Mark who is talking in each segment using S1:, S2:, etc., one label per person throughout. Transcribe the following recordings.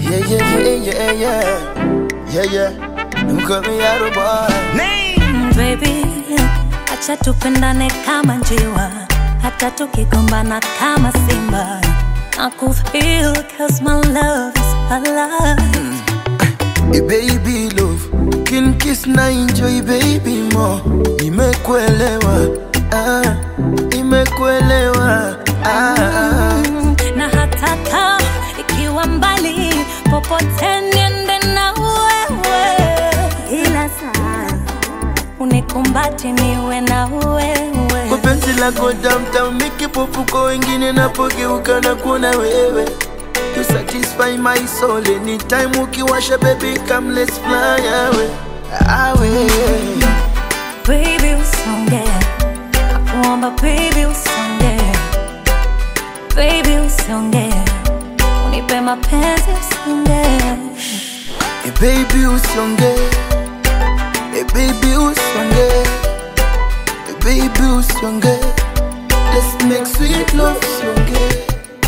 S1: Yeah, yeah, yeah, yeah, yeah. Yeah, yeah. Don't call me out of boy.
S2: Mm, baby, acha tupendane kama njiwa, hata tukigombana kama simba. Nakufeel cause my love is alive.
S1: Hey baby love, kin kiss na enjoy baby mo. Nimekuelewa, ah, nimekuelewa, ah.
S2: Mm, na hata kama ikiwa mbali, popote niende na wewe, ila saa unikumbati niwe na wewe.
S1: Kwa penzi lako tamtam, mikipofuko wengine napogeuka na kuona wewe. You satisfy my soul anytime ukiwasha baby come let's fly away, away.
S2: Baby usonge, nakuomba baby usonge, baby usonge, unipe mapenzi usonge.
S1: Hey baby usonge, hey baby usonge, hey baby usonge. Let's make sweet love usonge.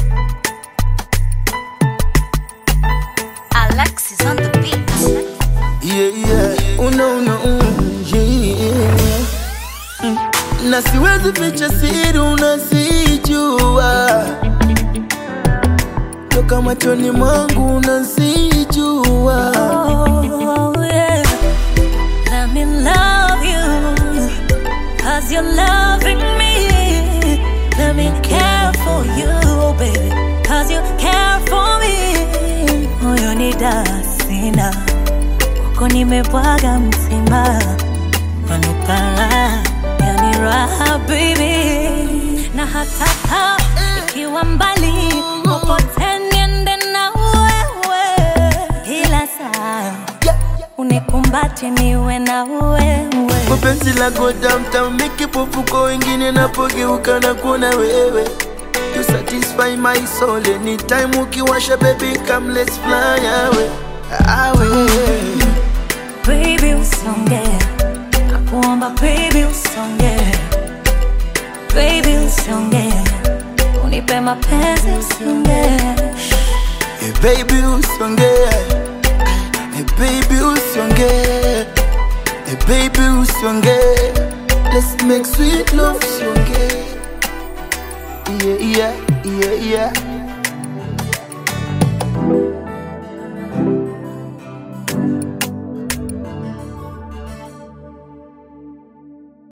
S2: Alexis on the beat.
S1: Yeah, yeah. Una, una, mm, yeah. Mm. Na siwezi ficha siri unasijua toka machoni mwangu unasijua
S2: Oh, yeah. Let me love you, cause you're loving me. Let me care for you, baby, cause you care for me. Moyo ni dasina, uko nimebwaga mzima. Manupara, yani raha, baby. Na hata kama ikiwa mbali, popote niende na wewe, ila saa unikumbati niwe na wewe.
S1: kwa penzi lako tamtam mikipofuko wengine napogeuka na kuona wewe You satisfy my soul anytime ukiwasha baby come let's fly away away
S2: Baby usonge, nakuomba baby usonge, baby usonge, unipe mapenzi usonge.
S1: Hey baby usonge Hey baby usonge Hey baby usonge Let's make sweet love usonge Yeah yeah yeah yeah